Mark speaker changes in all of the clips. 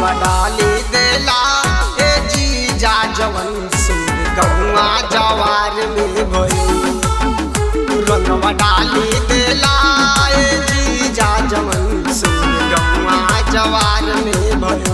Speaker 1: रंगवा डाली देला ए जीजा जवन सुर गौआ जवार में भइल रंगवा डाली देला ए जीजा जवन सुर गौआ जवार में भइल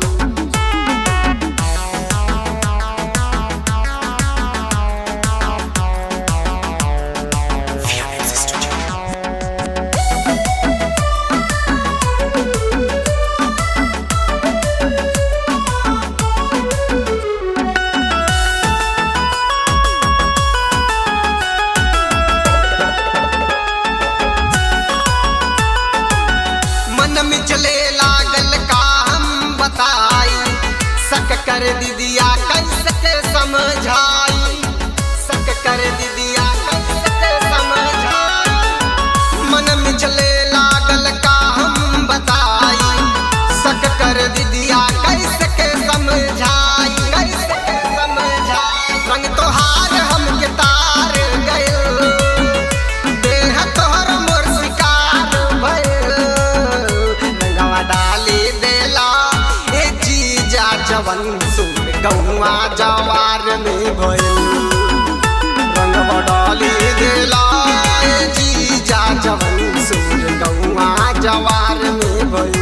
Speaker 1: मन में चले लागल का हम बताई सक कर दीदिया कैसे के समझाई सक कर दीदिया कैसे के समझाई मन में चले लागल का हम बताई सक कर दीदिया कैसे के समझाई कैसे के समझाई रंग तोहार हमके तार गइल देह तोहर मोर शिकार भइल रंगवा डाली देला ए जीजा जवन सुन गौआ जवार में भइल रंगवा डाली देला ए जीजा जवन सुन गौआ जवार में भइल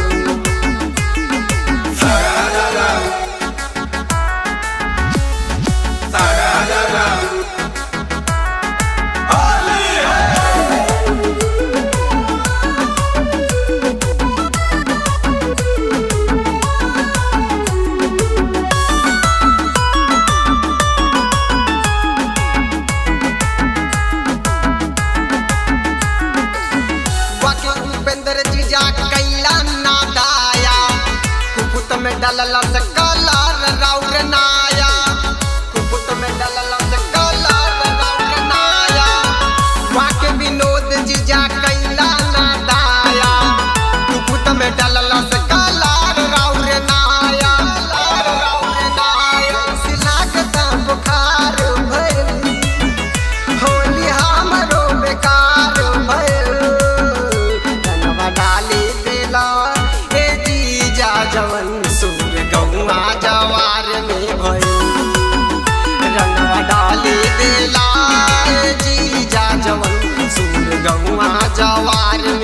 Speaker 1: बाकी उपेंद्र जीजा कैला ना दाया कुपुत में डलला से कलर राउर नाया कुपुत में डलला से कलर राउर नाया बाकी विनोद जीजा कैला ना दाया कुपुत में डलला से कलर राउर नाया कलर राउर नाया सिलाकता बुखार भइल होली हमरो बेकार भइल रंगवा डाली देला ए जीजा जवन सुर गौआ जवार में भइल रंगवा डाली देला ए जीजा जवन सुर गौआ जवार में